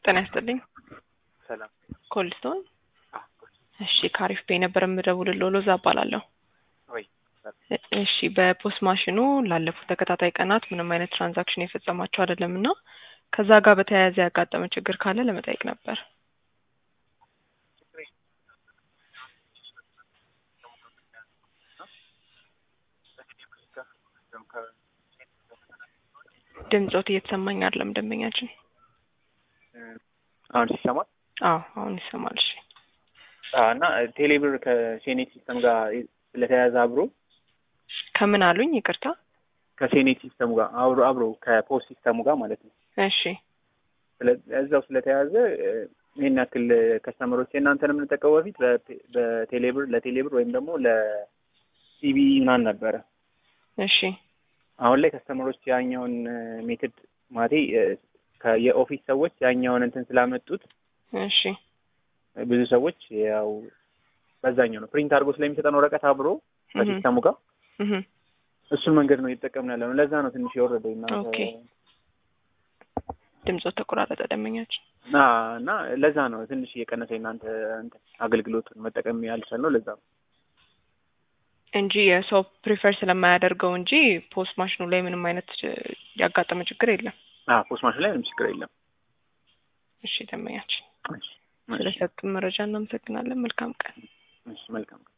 ጤና ይስጥልኝ። ሰላም ኮልስቶን አ- እሺ፣ ከአሪፍ ቤ ነበር የምደውልልዎ። ሎዛ እባላለሁ። ወይ እ- እሺ፣ በፖስት ማሽኑ ላለፉት ተከታታይ ቀናት ምንም አይነት ትራንዛክሽን የፈጸማችሁ አይደለም እና ከዛ ጋር በተያያዘ ያጋጠመ ችግር ካለ ለመጠየቅ ነበር። ድምፆት እየተሰማኝ አይደለም ደንበኛችን። አሁን ሲሰማል አዎ አሁን ይሰማል። እሺ እና ቴሌብር ከሴኔት ሲስተም ጋር ስለተያያዘ አብሮ ከምን አሉኝ? ይቅርታ። ከሴኔት ሲስተሙ ጋር አብሮ አብሮ ከፖስት ሲስተሙ ጋር ማለት ነው እሺ ስለ- እዛው ስለተያያዘ እ፣ ይህን ያክል ከስተመሮች የእናንተን የምንጠቀመው በፊት በቴ- በቴሌብር ለቴሌብር ወይም ደግሞ ለሲቢ ምናምን ነበረ። እሺ አሁን ላይ ከስተመሮች ያኛውን ሜትድ ማቴ እ፣ የኦፊስ ሰዎች ያኛውን እንትን ስላመጡት እሺ ብዙ ሰዎች ያው በዛኛው ነው ፕሪንት አድርጎ ስለሚሰጠን ወረቀት አብሮ ከሲስተሙ ጋር እህ እሱን መንገድ ነው እየተጠቀምን ያለ ነው። ለዛ ነው ትንሽ የወረደው እናንተ ኦኬ። ድምፆት ተቆራረጠ ደንበኛችን። እና እና ለዛ ነው ትንሽ እየቀነሰ እናንተ እንትን አገልግሎቱን መጠቀም ያልቻልነው ለዛ ነው። እንጂ የሰው ፕሪፈር ስለማያደርገው እንጂ ፖስት ማሽኑ ላይ ምንም አይነት እ፣ ያጋጠመ ችግር የለም። አ ፖስት ማሽን ላይ ምንም ችግር የለም። እሺ ደንበኛችን እሺ፣ ስለሰጡን መረጃ እናመሰግናለን። መልካም ቀን። እሺ፣ መልካም